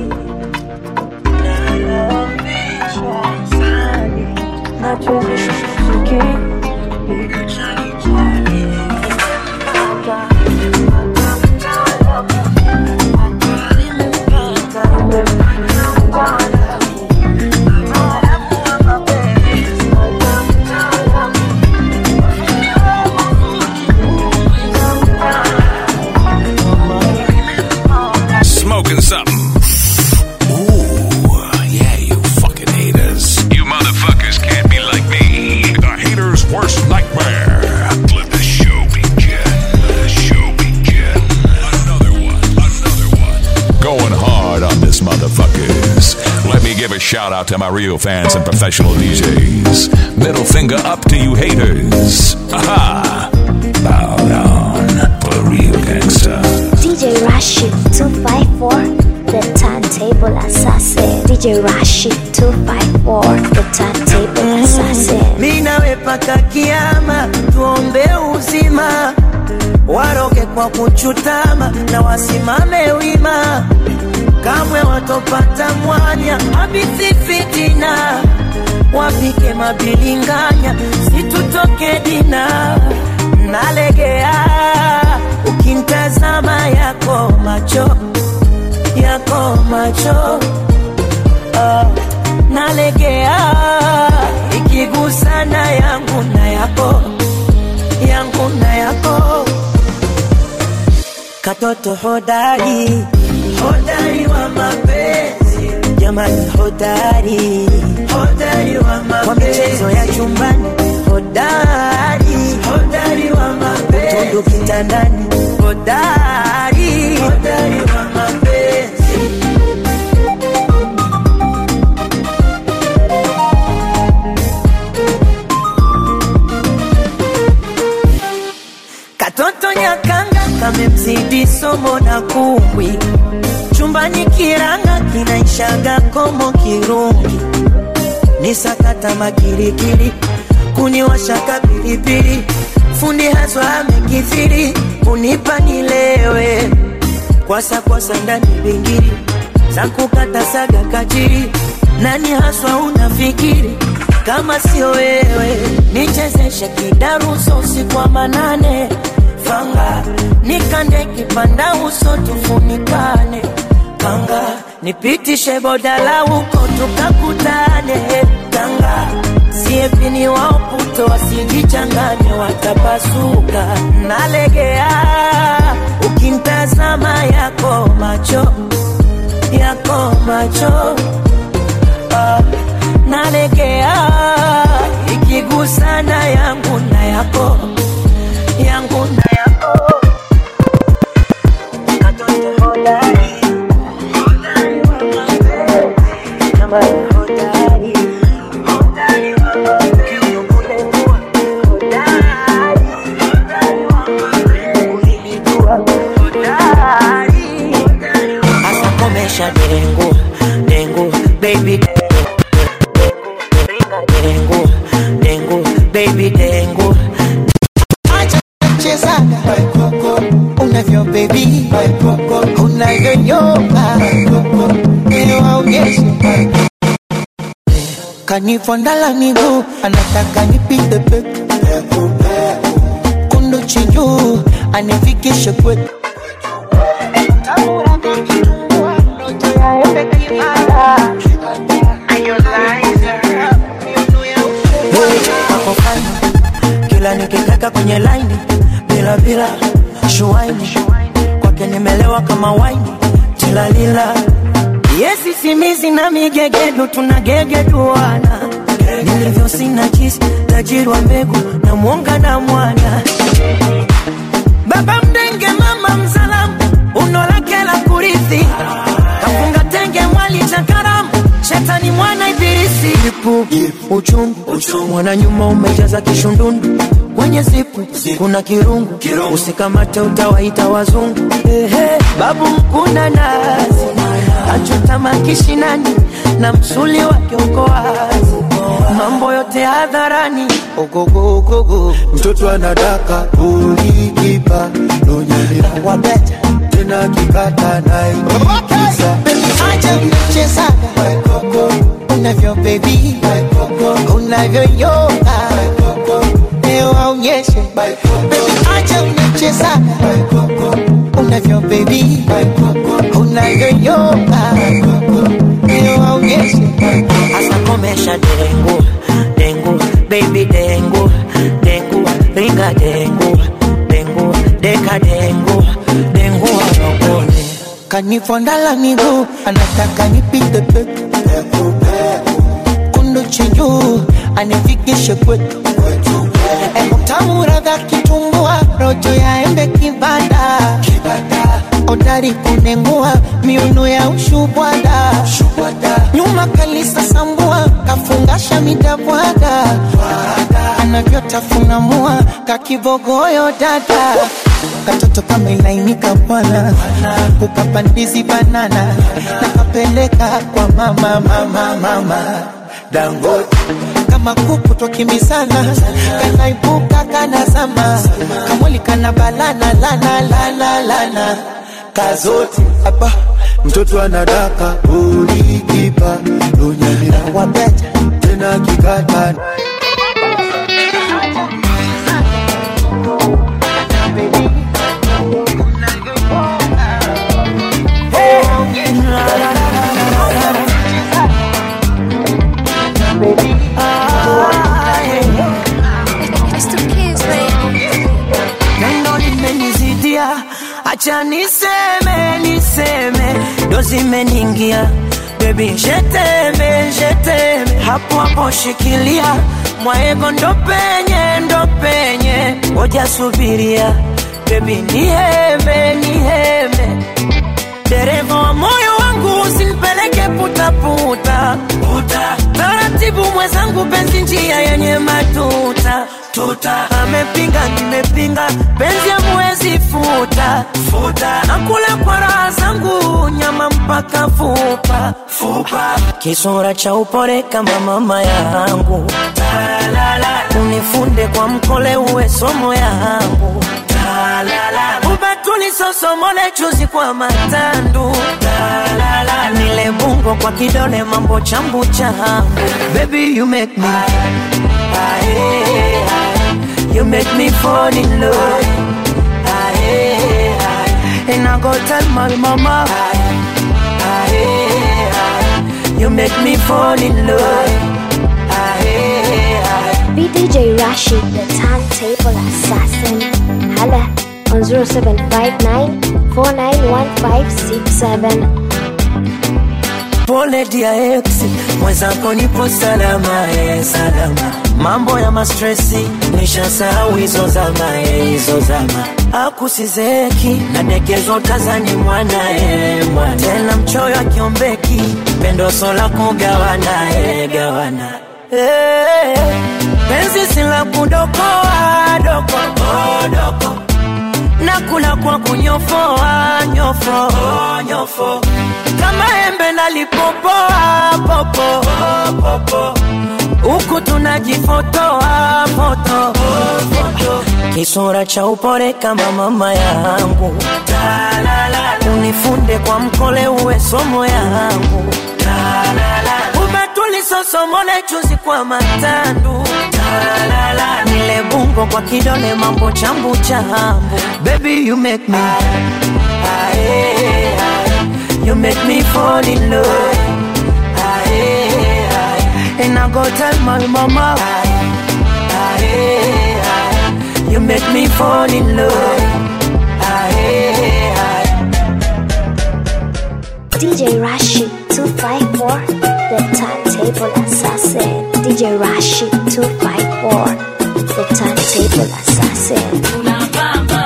Speaker 2: Nalamisha sana, nachezesha muziki, nikachalichali.
Speaker 5: Smoking something. Ooh, yeah, you fucking haters. You motherfuckers can't be like me. The hater's worst nightmare. Let the show begin. Let the show begin. Another one. Another one. Going hard on this motherfuckers. Let me give a shout out to my real fans and professional DJs. Middle finger up to you haters. Aha! Bow down for the real gangster.
Speaker 1: DJ Rashid 254, the turntable assassin. DJ Rashid 254, the turntable assassin.
Speaker 2: mi nawe paka kiama, tuombe uzima, waroge kwa kuchutama na wasimame wima, kamwe watopata mwanya habithi fitina, wapike mabilinganya, situtoke dina, nalegea ukintazama yako macho yako macho Ah, nalegea ikigusana yangu na yako yangu na yako katoto hodari hodari wa mapenzi jamani hodari hodari wa mapenzi kwa michezo ya chumbani hodari hodari wa mapenzi utundu kitandani hodari hodari wa mapenzi Katoto nyakanga kamemzidi somo na kumbwi, chumbani kiranga kinaishaga komo kirungi, ni sakata makirikiri, kuniwashaka pilipili, fundi haswa amekithiri, kunipa nilewe, kwasa kwasa ndani bingiri, za kukata saga kachiri, nani haswa unafikiri kama sio wewe, nichezeshe kidaruso usiku wa manane, fanga nikande kipanda uso tufunikane, kanga nipitishe bodala huko tukakutane, kanga siepini waoputo wasijichanganye watapasuka, nalegea ukimtazama yako macho yako macho ah, nalegea ikigusana yangu na yako yangu na yako katoto hodari hodari wa mapenzi jamani hodari hodari wa mapenzi kulengua hodari hodari wa mapenzi ulinijua hodari hasa komesha dengu dengu baby dengu dengu baby dengu acha chezaga unavyo baby unavyonyoka niwaonyeshe kanifondala miguu anataka nipite peku kundu chinjuu anifikishe kwetu Wako fine. kila nikikaka kwenye laini bila bila shuaini kwake nimelewa kama waini tilalila yesi simizi na migegedu tunagegeduana nilivyo sina jisi tajiri wa mbegu na mwonga na mwana baba mdenge mama mzalamu uno lake la kurithi kafunga tenge mwali cha karamu shetani mwana ibilisi ipu uchungu mwana nyuma umejaza kishundundu kwenye zipu kuna kirungu usikamate utawaita wazungu Ehe, babu mkuna nazi achotama kishinani na msuli wake uko wazi mambo yote hadharani ogogogogo
Speaker 4: mtoto anadaka ulikipa nonyelea
Speaker 3: wabeta
Speaker 4: tena kikata naikisa
Speaker 3: acha mchezaga unavyo bebi unavyoyoga leo aonyeshe Baby, acha mchezaga unavyo bebi unavyoyoga leo aonyeshe
Speaker 2: hasa komesha dengu dengu baby dengu dengu ringa dengu dengu deka dengu dengu wanokone
Speaker 3: kanifondala miguu anataka nipite peku kundu chinjuu anifikishe kwetu utamu radha kitumbua rojo ya embe kibada odari kunengua miuno ya ushubwada nyuma kalisa sambua kafungasha midabwaga anavyotafuna mua kakibogoyo dada katoto kamelainika bwana ukapandizi banana nakapeleka kwa mama mama mama dangote kama kuku twakimbizana kanaibuka kanazama kamwili kana balana lana lana lana kazote
Speaker 4: hapa mtoto anadaka ulikipa nonyelea
Speaker 3: wabeta
Speaker 4: tena kikata
Speaker 2: neno limenizidia acha niseme niseme ndo zimeniingia bebi jeteme jeteme hapo hapo shikilia mwaego ndo penye ndo penye ngoja subiria bebi niheme niheme dereva wa moyo wangu usinipeleke putaputa puta. taratibu mwenzangu penzi njia yenye matuta tuta amepinga nimepinga penzi amwezi futa futa nakula kwa raha zangu nyama mpaka fupa fupa kisura cha upore kama mama yangu unifunde kwa mkole uwe somo yangu ubatulisosomole chuzi kwa matandu nile bungo kwa kidole mambo chambu changu baby you make me Aye, aye. you make me fall in love Aye, aye. and I go tell my mama Aye, aye. you make me fall in love Aye, aye.
Speaker 1: BDJ Rashid, the turntable assassin. Hala on 0759 491567.
Speaker 2: pole dia ex mwenzako nipo salama e salama mambo ya mastresi nishasahau hizo zama e hizo zama akusizeki nadekezo tazani mwana e mwana tena mchoyo akiombeki pendo sola kugawana e gawana Eh, penzi sila kudokoa doko oh, doko nakula kwa kunyofoa nyofo oh, nyofo kama embe nalipopoa popo oh, popo huku tunajifotoa foto oh, foto kisura cha upore kama mama yangu unifunde kwa mkole uwe somo yangu ubatulisosomole chuzi kwa matandu nile bungo kwa kidole mambo chambu chambu baby you make me Aye, aye. you make me fall in love Aye, aye. and I go tell my mama Aye, aye. you make me fall in love Aye, aye.
Speaker 1: DJ Rashid 254, the turntable assassin. DJ DJ Rashid 254, the turntable assassin.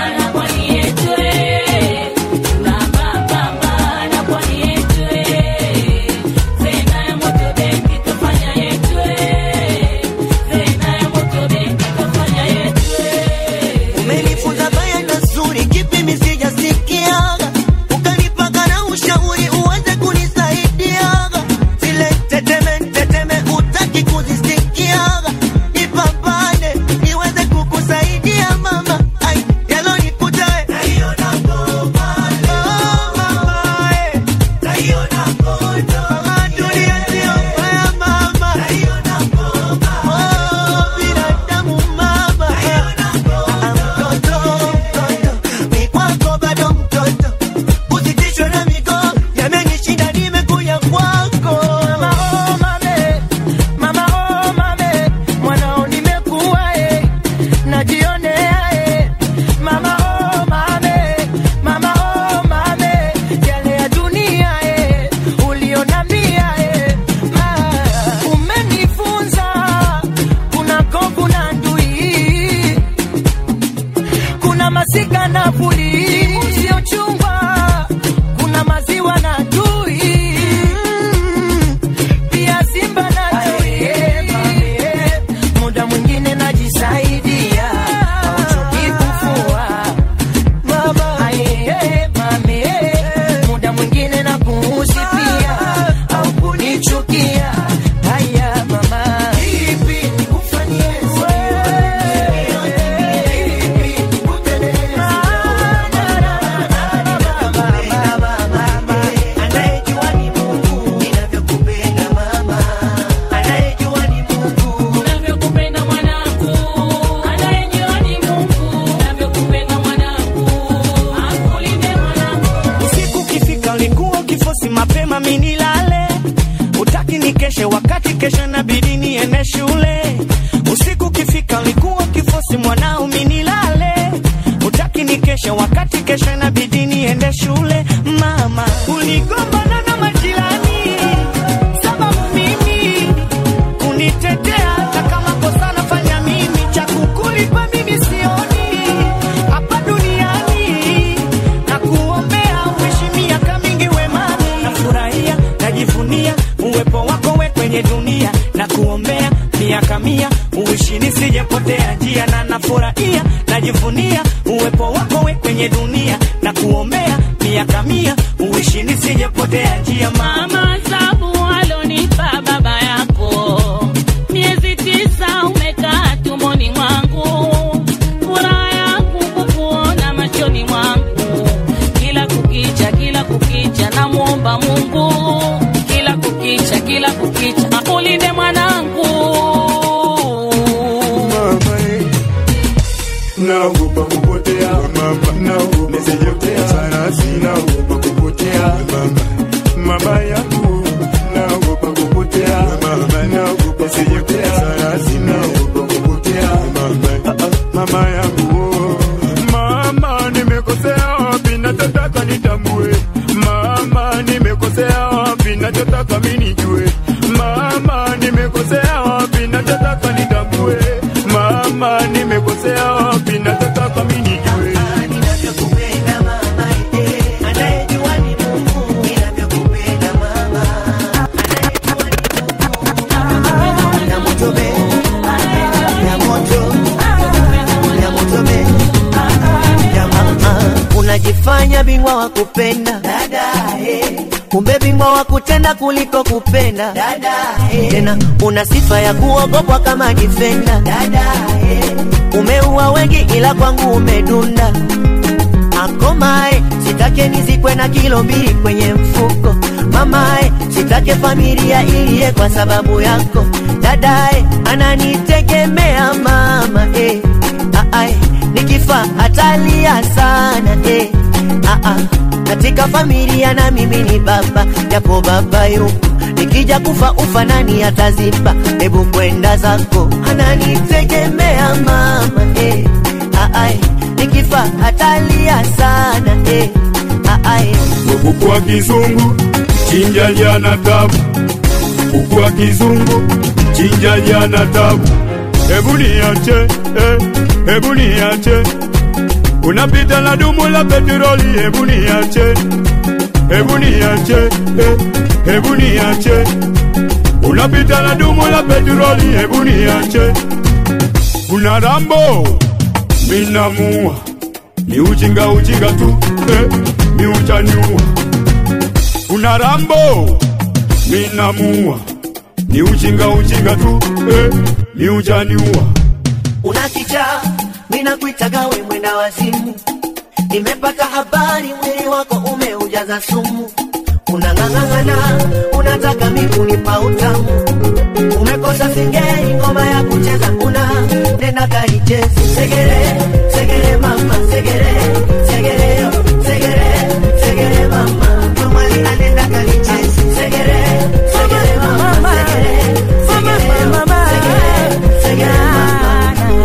Speaker 12: Umenifunza baya na zuri, kipi mimi sijasikiaga, ukanipaka na ushauri uweze kunisaidiaga, zile teteme teteme utaki kuzisikiaga, nipambane niweze kukusaidia mama, ai yalonikuta we naiona ngoma oh, mama eh, naiona ngono mama, dunia sio mbaya mama, naiona ngoma oh, binadamu mama, naiona mtoto mtoto mi kwako bado mtoto usitishwe na migoo yamenishinda nimekuja kwako
Speaker 2: Mama oh mame, mama oh mame, mwanao nimekuwa eh, najionea eh. Mama oh mame, mama oh mame, yale ya dunia eh, ulionambia eh. Ma, umenifunza kuna kovu na ndui, kuna masika na puli usiochungwa, kuna maziwa na tui pia simba na chui. Muda mwingine najisaidia hauchoki kufua mama, aye, mami, muda mwingine na kuhusipia au kunichukia haya mama, ipi nikufanyie
Speaker 12: anayejua ni Mungu ninavyokupenda mama, anayejua ni Mungu
Speaker 13: Navyokupenda mwanangu, anayejua ni Mungu. Navyokupenda mwanangu, akulinde mwanangu.
Speaker 12: Usiku ukifika ulikuwa ukifosi mapema minilale, utaki nikeshe wakati kesho nabidi niende shule. Usiku ukifika ulikuwa ukifosi mwanao minilale, utaki nikeshe wakati kesho inabidi niende shule. Mama uligombana na majirani sababu mimi kunitetea, hata kama kosa nafanya mimi, cha kukulipa mimi sioni hapa duniani na kuombea uishi miaka mingi wemani. Nafurahia, najivunia uwepo wako we kwenye dunia na kuombea miaka mia uishi nisijepotea njia, na nafurahia, najivunia uwepo wako we kwenye dunia na kuombea miaka mia uishi nisijepotea njia. Mama,
Speaker 13: Mama sabu alonipa baba yako, miezi tisa umekaa tumboni mwangu, furaha yangu kukuona machoni mwangu, kila kukicha, kila kukicha namwomba Mungu, kila kukicha, kila kukicha akulinde mwanangu.
Speaker 4: naogopa kupotea mama, naogopa kupotea sana, sinaogopa kupotea mama, mama yangu, naogopa kupotea mama, naogopa kupotea sana, sinaogopa kupotea mama, ah, ah, mama yangu, oh. mama, nimekosea wapi? Nachotaka nitambue, mama, nimekosea wapi? Nachotaka mimi nijue, mama, nimekosea wapi? Nachotaka nitambue, mama, nimekosea wapi? Nachotaka mimi nijue.
Speaker 12: anayejua ni Mungu ninavyokupenda mama, na moto be, na moto, na moto be, ya mama, unajifanya bingwa wa kupenda dada, eh. kumbe bingwa wa kutenda kuliko kupenda dada, eh. tena una sifa ya kuogopwa kama difenda dada, eh. umeua wengi ila kwangu umedunda akomae sitake nizikwe na kilo mbili kwenye mfuko mamae sitake familia iliye kwa sababu yako dadae ananitegemea mama eh. Aae, nikifa atalia sana eh. Aa, katika familia na mimi ni baba japo baba yupo nikija kufa ufa nani ataziba hebu kwenda zako ananitegemea mama eh. Aae, nikifa atalia sana eh. Aae,
Speaker 4: kuku wa kizungu chinja jana tabu, kuku wa kizungu umechinja jana tabu. Hebu niache, eh, hebu niache, unapita na dumu la petroli. Hebu niache, hebu niache, eh, hebu niache, unapita na dumu la petroli. Hebu niache, kuna Rambo minamua, ni ujinga ujinga tu, eh, mi utaniua. Kuna Rambo minamua, ni ujinga ujinga tu, eh, mi utaniua.
Speaker 12: unakicha mina kuitaga we mwenda wazimu nimepata habari mwili wako umeujaza sumu unang'ang'ana unataka mikunipa utamu umekosa singeli ngoma ya kucheza una nenda kaichezi segere segere mama segere segere yo, segere segere mama mwali anenda kalichezi segere segere mama segere segere yo, segere segere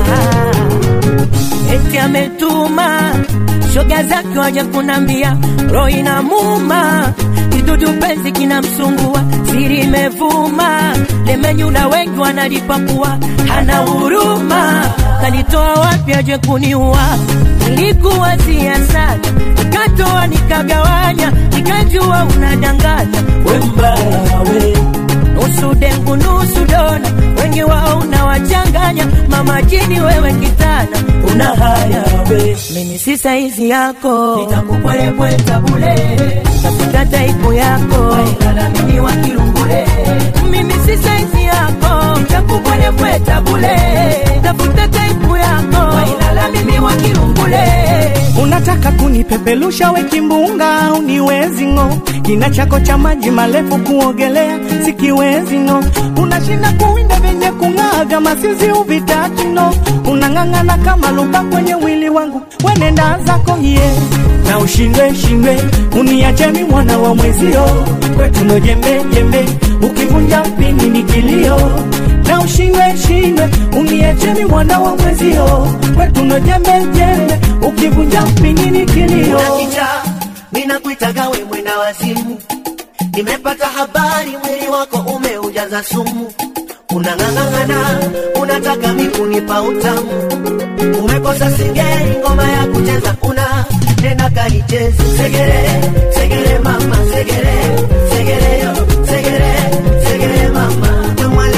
Speaker 2: eti ametuma shoga zake waja kunambia roho inamuma kidudu penzi kinamsungua siri imevuma lemenyula wengi wanalipakua hana huruma kalitoa wapi aje kuniua nilikuwazia sana nikatoa nikagawanya nikajua unadanganya we mbaya we nusu dengu nusu dona wengi wao unawachanganya mama jini wewe kitana una haya we mimi si saizi yako nitakupwelepweta bule tafuta taipu yako lala mimi wa kirungule mimi si saizi yako nitakupwelepweta bule tafuta taipu yako lala mimi wa kirungule
Speaker 14: unataka kunipepelusha we kimbunga uniwezi ng'o kina chako cha maji marefu kuogelea sikiwezi ng'o unashinda kuwinda vyenye kung'aa masizi uvitaki no unang'ang'ana kama luba kwenye wili wangu wenenda zako ye na ushindwe shindwe uniachemi mwana wa mwezio kwetuno jembe jembe ukivunja mpini ni kilio na ushindwe shindwe uniachemi mwana wa mwezio kwetuno jembe jembe ukivunja mpini ni kilio
Speaker 12: unakicha mina kuitaga we mwenda wazimu nimepata habari mwili wako umeujaza sumu unang'ang'ana unataka mikunipa utamu umekosa singeli ngoma ya kucheza una nenda kalichezi segere segere mama segere segere yo segere segere mama mwali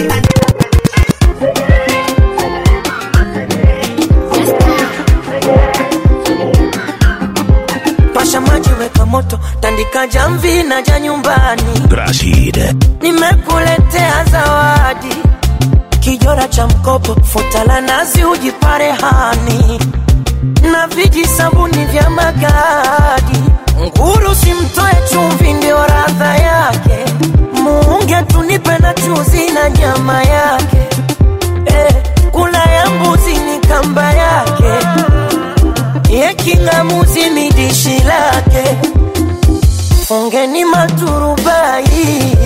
Speaker 2: pasha maji weka moto tandika jamvi na ja nyumbani
Speaker 5: Grasid.
Speaker 2: nimekuletea zawadi kijora cha mkopo futa la nazi ujipare hani na viji sabuni vya magadi nguru simtoe chumvi ndio radha yake muunge tunipe na chuzi na nyama yake eh, kula ya mbuzi ni kamba yake ye kingamuzi ni dishi lake fungeni maturubai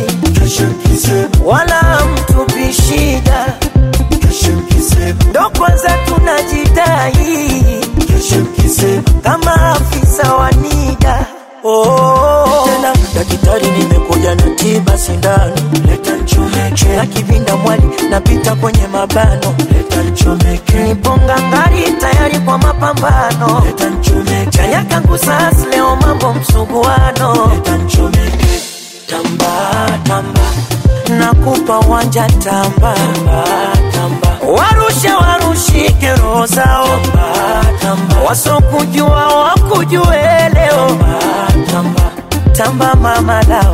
Speaker 2: wala mtupi shida ndo kwanza tunajidai kama afisa wa nida oh. tena daktari nimekuja na tiba sindano leta nchomeke na kivinda mwali napita kwenye mabano leta nchomeke niponga ngari tayari kwa mapambano leta nchomeke chanya kangu sas leo mambo msuguano leta nchomeke tamba tamba nakupa wanja tamba tamba tamba warushe warushike roho zao wasokujua wakujue leo tamba tamba mama lao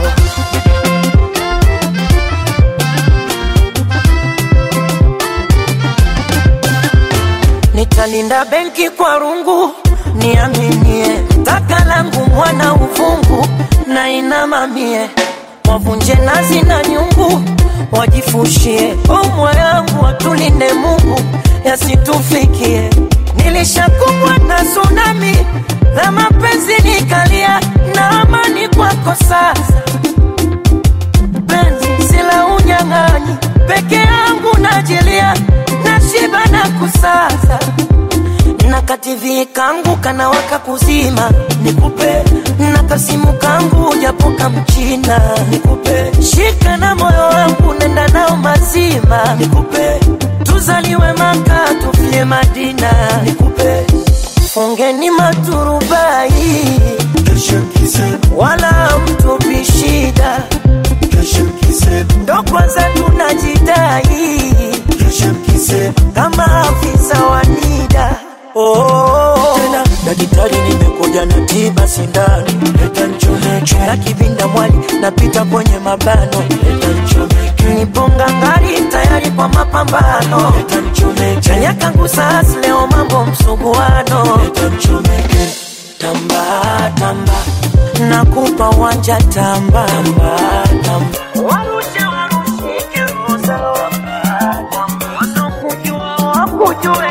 Speaker 2: nitalinda benki kwa rungu niaminie taka langu mwana uvungu na inamamie wavunje nazi na nyungu wajifushie omwa yangu watulinde mungu yasitufikie nilishakumbwa na tsunami la mapenzi nikalia na amani kwako sasa penzi sila unyang'anyi peke yangu najilia nashiba na kusaza kativi kangu kanawaka kuzima nikupe na kasimu kangu japo kamchina nikupe shika na moyo wangu nenda nao mazima nikupe tuzaliwe maka tufie madina nikupe fungeni maturubai wala mtupi shida ndo kwanza tunajidai kama afisa wa nida oh. tena daktari nimekuja na tiba sindano leta nchomeke na kivinda mwali napita kwenye mabano leta nchomeke niponga ngari tayari kwa mapambano leta nchomeke chanya kangu sasa leo mambo msuguano leta nchomeke tamba tamba nakupa wanja tamba tamba tamba warushe warushike roho wasokujua wakujue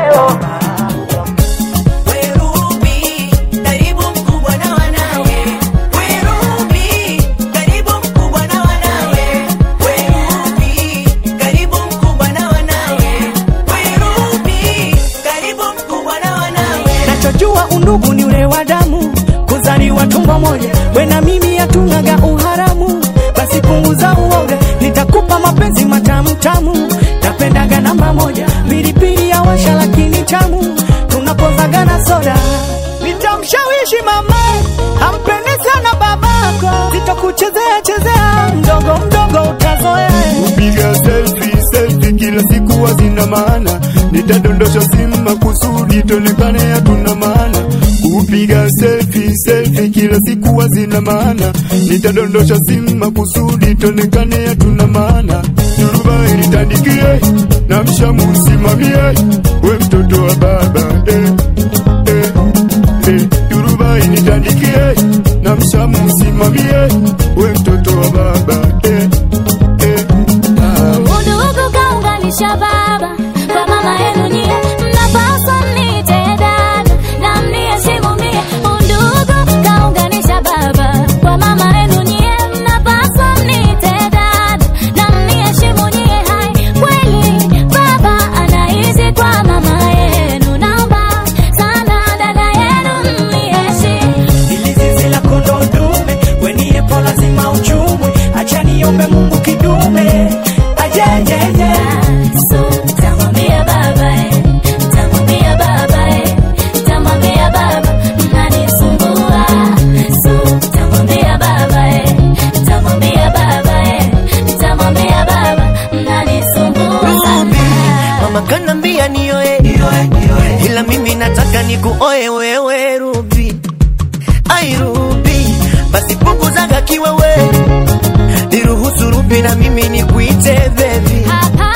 Speaker 14: nachojua undugu ni ule wa damu kuzaliwa tumbo moja we na mimi hatunaga uharamu basi punguza uoga nitakupa mapenzi matamtamu napendaga namba moja pilipili ya washa lakini tamu tunapozaga na soda nitamshawishi mama ampende sana babako sitokuchezea chezea mdogo mdogo utazoea
Speaker 4: kupiga selfie selfie kila siku hazina maana nitadondosha simu makusudi tonekane hatuna maana kupiga selfie selfie kila siku hazina maana nitadondosha simu makusudi tonekane hatuna maana duruba ilitandikie na mshamu usimamie we mtoto wa baba eh, eh, eh. duruba ilitandikie na mshamu usimamie we mtoto wa baba eh, eh. ah.
Speaker 6: Udugu kaunganisha baba kwa mama yenu nyie, mnapaswa mniite dada na mniheshimu mie. Udugu kaunganisha baba kwa mama yenu nyie, mnapaswa mniite dada na mniheshimu nyie. Hai, kweli baba anaishi kwa mama yenu, naomba sana dada yenu mniheshimu.
Speaker 14: ili zizi la kondoo dume weniepo lazima uchumwe acha niombe mungu kidume ajejeje
Speaker 6: Tamwambia baba eh, tamwambia baba eh, tamwambia baba mnanisumbua. So tamwambia baba eh, tamwambia baba eh, tamwambia baba mnanisumbua sana.
Speaker 12: mama kanambia nioe ila mimi nataka nikuoe wewe rubi ai rubi basi punguzaga kiwewe niruhusu rubi na mimi nikuite bebi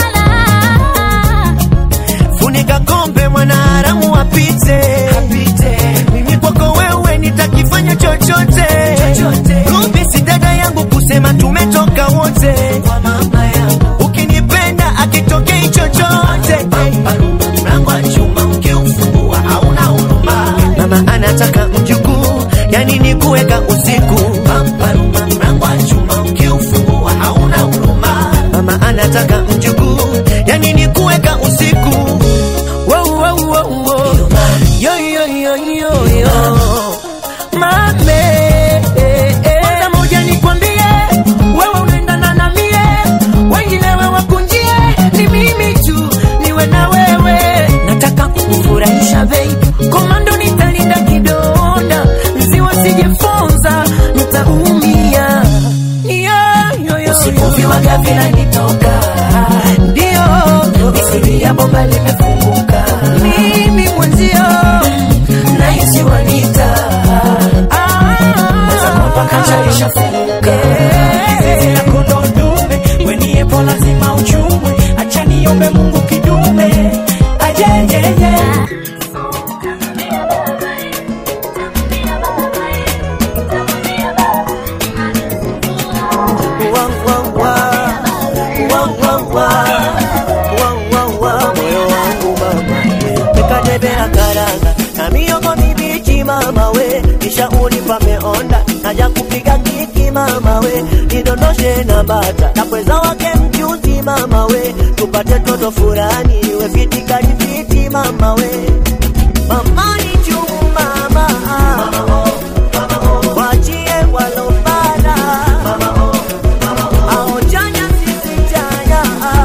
Speaker 12: funika kombe mwanaharamu apite mimi kwako wewe nitakifanya chochote rubi si dada yangu kusema tumetoka wote ukinipenda akitokei chochote mlango wa chuma ukiufungua hauna huruma mama anataka mjukuu yani ni kuweka usiku Pamparuma, mlango wa chuma ukiufungua hauna huruma mama anataka mjukuu yani ni kuweka usiku
Speaker 2: Wow, wow, wow, wow. Yo, yo, yo, yo, yo. Mame, eh, eh. Kwanza moja nikwambie, wewe unaendana na mie, wengine wewe wakunjie, ni mimi tu niwe na wewe. Nataka kukufurahisha baby, komando nitalinda kidonda, nziwa sijefonza, nitaumia. Yo, yo, yo, Usipoviwaga vinanitoka, ndio misiri ya bomba limefunguka, mimi mwenzio nahisi wanita
Speaker 14: zizi la kondoo dume weniepo lazima uchumwe acha niombe mungu kidume ajejeje
Speaker 12: moyo wangu mama mekatebea karanga na miogo mibichi mama we kisha unipa meonda naja kupiga kiki mama we nidondoshe na bata na pweza wake mchuzi mama we tupate toto furani we fiti kali fiti mama we amani juu mama wachie walopanda aojanya sisi jaya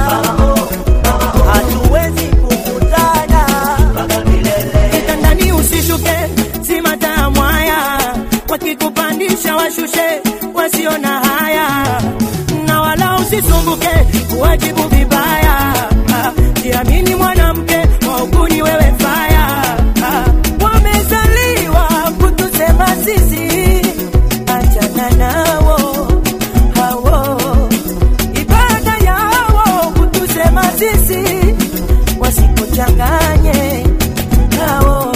Speaker 12: hatuwezi kukutana
Speaker 2: kitandani usishuke simata mwaya wakikupandisha washushe wasio na haya na wala usisumbuke kuwajibu vibaya Ah, jiamini mwanamke wauguni wewe faya Ah, wamezaliwa kutusema sisi achana nao hawo ibada yao kutusema sisi wasikuchanganye hao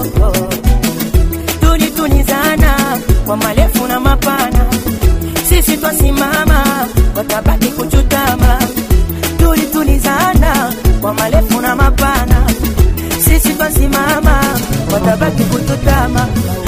Speaker 2: tunitunizana kwa marefu na mapana sisi twasimama watabaki kuchutama tulitulizana kwa marefu na mapana sisi twasimama watabaki kuchutama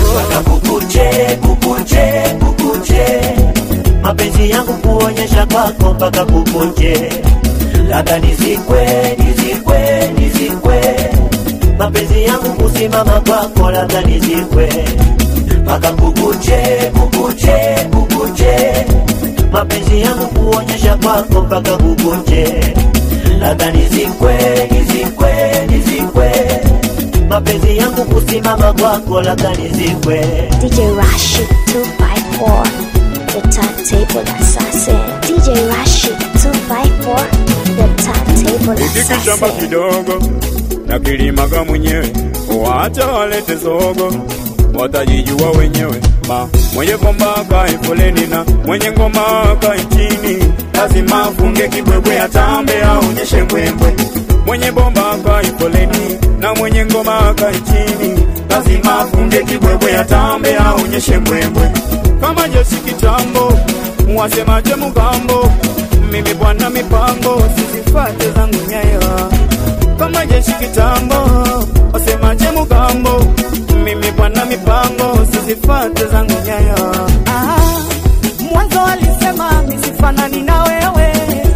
Speaker 12: kukuche kukuche kukuche mapenzi yangu kuonyesha kwako mpaka kukuche labda nizikwe nizikwe nizikwe mapenzi yangu kusimama kwako labda nizikwe mpaka kukuche kukuche kukuche mapenzi yangu kuonyesha kwako mpaka kukuche labda nizikwe nizikwe nizikwe mapenzi yangu kusimama kwako labda nizikwe
Speaker 1: DJ Rashid 254, the turntable assassin. DJ Rashid 254, the turntable
Speaker 4: ikikishamba
Speaker 1: assassin.
Speaker 4: kidogo na kilimaga mwenyewe, wacha walete zogo, watajijua wenyewe. Ma mwenye bomba akae foleni na mwenye ngoma akae chini, lazima afunge kibwebwe, atambe aonyeshe mbwembwe. Mwenye bomba akae foleni na mwenye ngoma akae chini, lazima afunge kibwebwe, atambe aonyeshe mbwembwe. Kama jeshi kitambo, wasemaje mugambo, mimi bwana mipango, sizifate zangu nyayo kama jeshi kitambo, wasemaje mugambo, mimi bwana mipango, sizifate zangu nyayo.
Speaker 14: Ah, mwanzo walisema misifanani na wewe,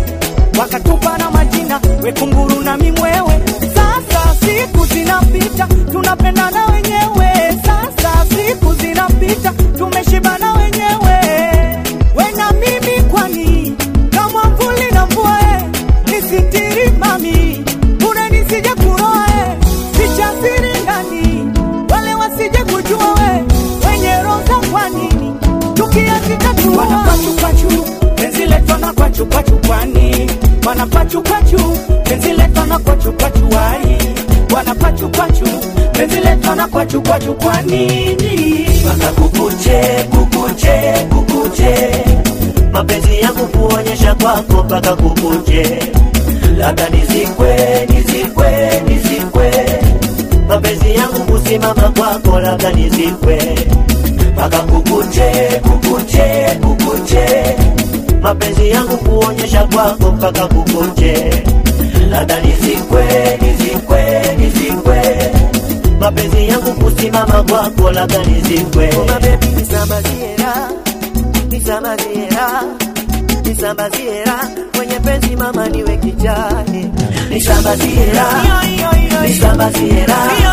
Speaker 14: wakatupa na majina wekunguru na mimwewe. Sasa siku zinapita, tunapendana wenyewe. Sasa siku zinapita, tumeshibana wenyewe. We na mimi, kwani kama mvuli na mvua, eh, nisitiri mami, bure nisije kuroa, eh, ficha siri ndani, wale wasije kujua we wenye roho kwa nini tukiazika tu wanapachupachu penzi letu na kwachupachukwani wanapachupachu penzi letu na kwachupachuwai wanapachupachu penzi letu na kwachupachu kwa nini
Speaker 12: mpaka kukuche kukuche kukuche mapenzi yangu kuonyesha kwako mpaka kukuche labda nizikwe nizikwe nizikwe mapenzi yangu kusimama kwako labda nizikwe mpaka kukuche kukuche kukuche mapenzi yangu kuonyesha kwako mpaka kukuche labda nizikwe nizikwe nizikwe mapenzi yangu kusimama kwako labda nizikwe nisambaziera nisambaziera nisambaziera kwenye penzi mama niwe kijani nisambaziera nisambaziera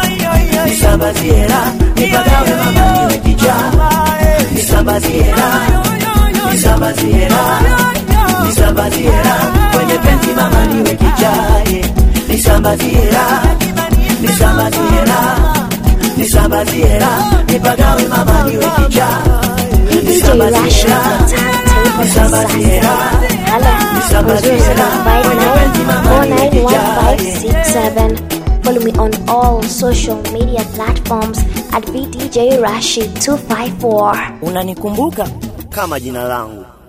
Speaker 12: nisambaziera nipagawe mama niwe kijani nisambaziera nisambaziera nisambaziera kwenye penzi mama niwe kijani nisambaziera nisambaziera nisambaziera nipagawe mama niwe kijani
Speaker 1: DJ Rashid, the turntable assassin. Hello, 00759 Follow me on all social media platforms at VDJ Rashid 254.
Speaker 12: unanikumbuka kama jina langu